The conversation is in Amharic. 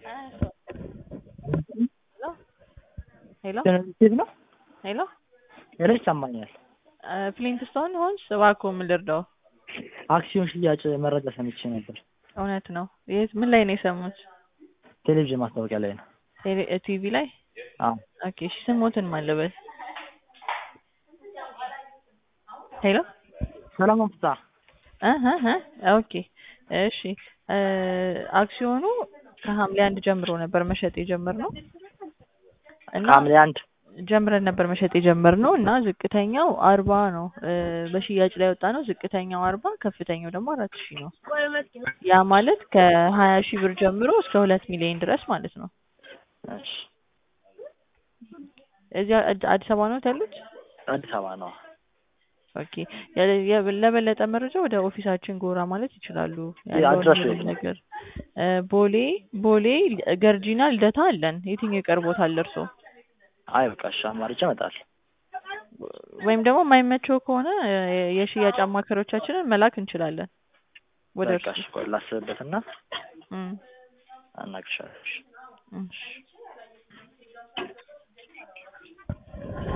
ሄሎ ሴት ነው ሄሎ ሄሎ ይሰማኛል። ፍሊንትስቶን ሆንስ? እባክዎ ምን ልርዳው? አክሲዮን ሽያጭ መረጃ ሰምቼ ነበር። እውነት ነው? የት ምን ላይ ነው የሰሙት? ቴሌቪዥን ማስታወቂያ ላይ ነው። ቴሌ- ቲቪ ላይ? አዎ ኦኬ እሺ ስሞትን ማን ልበል? ሄሎ ሰለሞን ፍስሐ እህ እህ ኦኬ እሺ እ አክሲዮኑ ከሐምሌ አንድ ጀምሮ ነበር መሸጥ የጀመርነው እና ከሐምሌ አንድ ጀምረን ነበር መሸጥ የጀመርነው እና ዝቅተኛው አርባ ነው እ በሽያጭ ላይ ወጣ ነው። ዝቅተኛው አርባ ከፍተኛው ደግሞ አራት ሺህ ነው። ያ ማለት ከሀያ ሺህ ብር ጀምሮ እስከ ሁለት ሚሊዮን ድረስ ማለት ነው። እሺ እዚያ አድ- አዲስ አበባ ነው ያሉት? አዲስ አበባ ነው። ኦኬ የ- የ- ለበለጠ መረጃ ወደ ኦፊሳችን ጎራ ማለት ይችላሉ። ያለውን አድራሻ ሁሉም የት ነው? ነገር እ ቦሌ ቦሌ ገርጂና ልደታ አለን። የትኛው ይቀርቦታል እርሶ? አይ በቃ እሺ አማርጬ እመጣለሁ። ወይም ደግሞ የማይመቸው ከሆነ እ የሽያጭ አማካሪዎቻችንን መላክ እንችላለን ወደ በቃ እርሱ። እሺ ቆይ ላስብበትና እም፣ አናግርሻለሁ። እሺ። እሺ